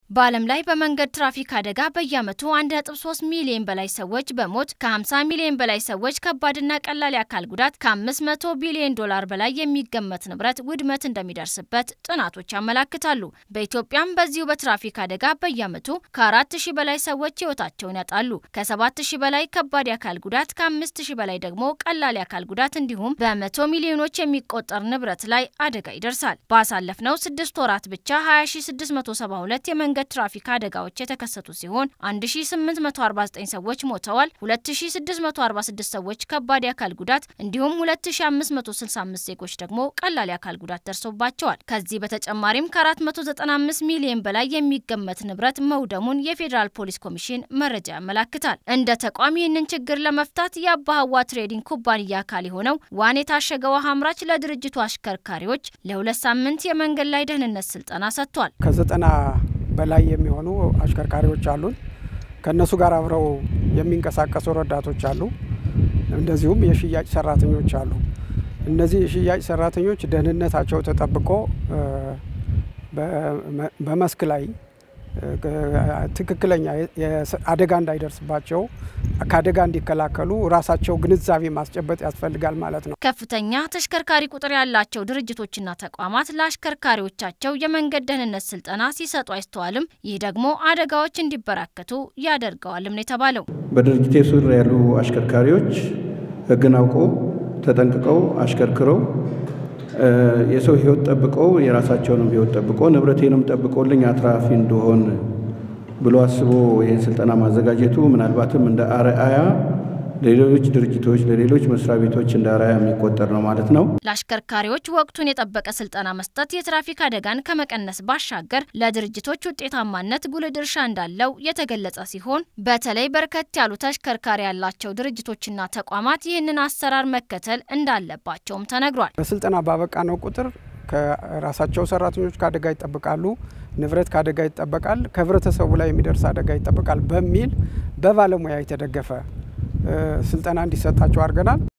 በዓለም ላይ በመንገድ ትራፊክ አደጋ በየዓመቱ 1.3 ሚሊዮን በላይ ሰዎች በሞት ከ50 ሚሊዮን በላይ ሰዎች ከባድና ቀላል የአካል ጉዳት ከ500 ቢሊዮን ዶላር በላይ የሚገመት ንብረት ውድመት እንደሚደርስበት ጥናቶች ያመላክታሉ። በኢትዮጵያም በዚሁ በትራፊክ አደጋ በየዓመቱ ከ4000 በላይ ሰዎች ሕይወታቸውን ያጣሉ። ከ7000 በላይ ከባድ የአካል ጉዳት፣ ከ5000 በላይ ደግሞ ቀላል የአካል ጉዳት እንዲሁም በመቶ ሚሊዮኖች የሚቆጠር ንብረት ላይ አደጋ ይደርሳል። ባሳለፍነው ስድስት ወራት ብቻ 20672 የመንገድ ትራፊክ አደጋዎች የተከሰቱ ሲሆን 1849 ሰዎች ሞተዋል፣ 2646 ሰዎች ከባድ የአካል ጉዳት እንዲሁም 2565 ዜጎች ደግሞ ቀላል የአካል ጉዳት ደርሶባቸዋል። ከዚህ በተጨማሪም ከ495 ሚሊዮን በላይ የሚገመት ንብረት መውደሙን የፌዴራል ፖሊስ ኮሚሽን መረጃ ያመላክታል። እንደ ተቋም ይህንን ችግር ለመፍታት የአባህዋ ትሬዲንግ ኩባንያ አካል የሆነው ዋን የታሸገ ውሃ አምራች ለድርጅቱ አሽከርካሪዎች ለሁለት ሳምንት የመንገድ ላይ ደህንነት ስልጠና ሰጥቷል። ከዘጠና በላይ የሚሆኑ አሽከርካሪዎች አሉን። ከእነሱ ጋር አብረው የሚንቀሳቀሱ ረዳቶች አሉ። እንደዚሁም የሽያጭ ሰራተኞች አሉ። እነዚህ የሽያጭ ሰራተኞች ደህንነታቸው ተጠብቆ በመስክ ላይ ትክክለኛ አደጋ እንዳይደርስባቸው ከአደጋ እንዲከላከሉ ራሳቸው ግንዛቤ ማስጨበጥ ያስፈልጋል ማለት ነው። ከፍተኛ ተሽከርካሪ ቁጥር ያላቸው ድርጅቶችና ተቋማት ለአሽከርካሪዎቻቸው የመንገድ ደህንነት ስልጠና ሲሰጡ አይስተዋልም። ይህ ደግሞ አደጋዎች እንዲበራከቱ ያደርገዋልም ነው የተባለው። በድርጅቴ ስር ያሉ አሽከርካሪዎች ሕግን አውቀው ተጠንቅቀው አሽከርክረው የሰው ህይወት ጠብቀው የራሳቸውንም ህይወት ጠብቀው ንብረቴንም ጠብቀውልኝ አትራፊ እንደሆን ብሎ አስቦ ይህን ስልጠና ማዘጋጀቱ ምናልባትም እንደ አርአያ ለሌሎች ድርጅቶች ለሌሎች መስሪያ ቤቶች እንደ አርአያ የሚቆጠር ነው ማለት ነው። ለአሽከርካሪዎች ወቅቱን የጠበቀ ስልጠና መስጠት የትራፊክ አደጋን ከመቀነስ ባሻገር ለድርጅቶች ውጤታማነት ጉልህ ድርሻ እንዳለው የተገለጸ ሲሆን በተለይ በርከት ያሉ ተሽከርካሪ ያላቸው ድርጅቶችና ተቋማት ይህንን አሰራር መከተል እንዳለባቸውም ተነግሯል። በስልጠና ባበቃ ነው ቁጥር ከራሳቸው ሰራተኞች ከአደጋ ይጠብቃሉ፣ ንብረት ከአደጋ ይጠበቃል፣ ከህብረተሰቡ ላይ የሚደርስ አደጋ ይጠበቃል በሚል በባለሙያ የተደገፈ ስልጠና እንዲሰጣቸው አድርገናል።